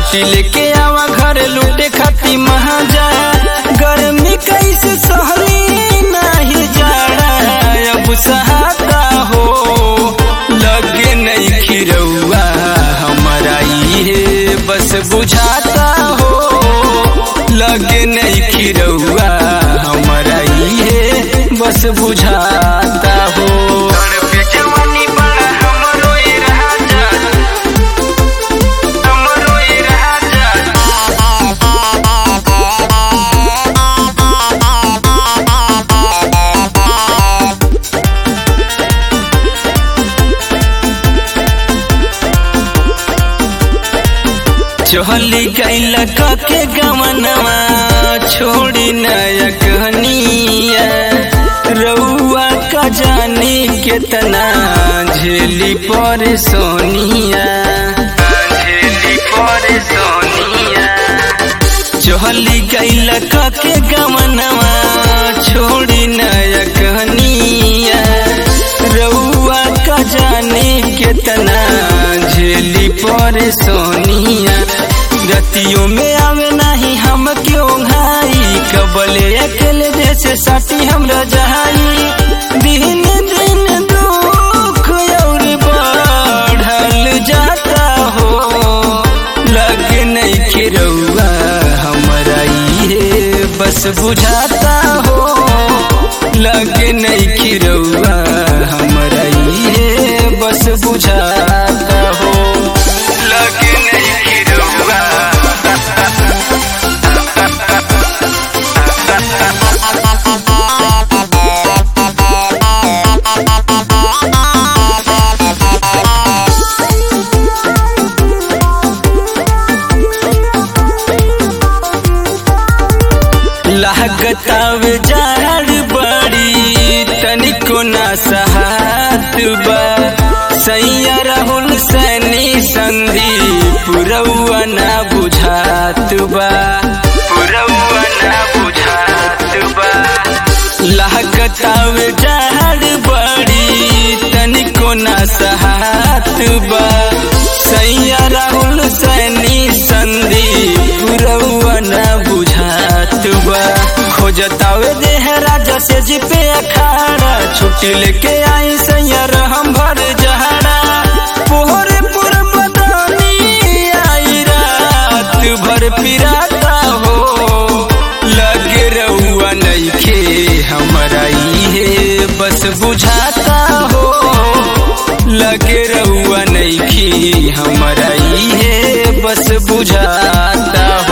छुट्टी लेके आवा घर लूटे खाती महाजा गर्मी कैसे सहली नहीं जाड़ा अब सहाता हो लगे नहीं खिरौआ हमारा ये बस बुझाता हो लगे नहीं खिरौआ हमारा ये बस बुझाता हो जवानी बड़ा हमरो ये राजा हमरो ये राजा चहली गैल के गमनवा छोड़ी नया कहनिया रउआ का जानी केतना झेली पर सोनिया झेली पर सोनिया चहली गैल के गमनवा छोड़ी नया कहनिया रउआ का जानी केतना झेली पर सोनिया रतियों में आवे नहीं हम क्यों घाई कबले अकेले जैसे साथी हमरा जहाई दिन दिन दुख और बढ़ल जाता हो लगे नहीं खिरौआ हमारा ये बस बुझाता हो लगे नहीं खिरौआ हमारा ये बस बुझाता हो लगे नहीं खिरौआ लागताव जाड़ बड़ी तनिको ना सहात बा सैया राहुल सैनी संधि पुरौआ ना बुझात बा पुरौआ ना बुझात बा लागताव जाड़ बड़ी तनिको ना सहात बा सैया राहुल सैनी संधि पुरौआ ना बुझात बा खोजतावे देह राजा से जी पे अखाड़ा छुट्टी लेके आई सैयर हम भर जहाड़ा पोहरे पुर बदानी आई रात भर पिराता हो लगे रउआ नइखे हमरा इहे बस बुझाता हो लगे रउआ नइखे हमरा इहे बस बुझाता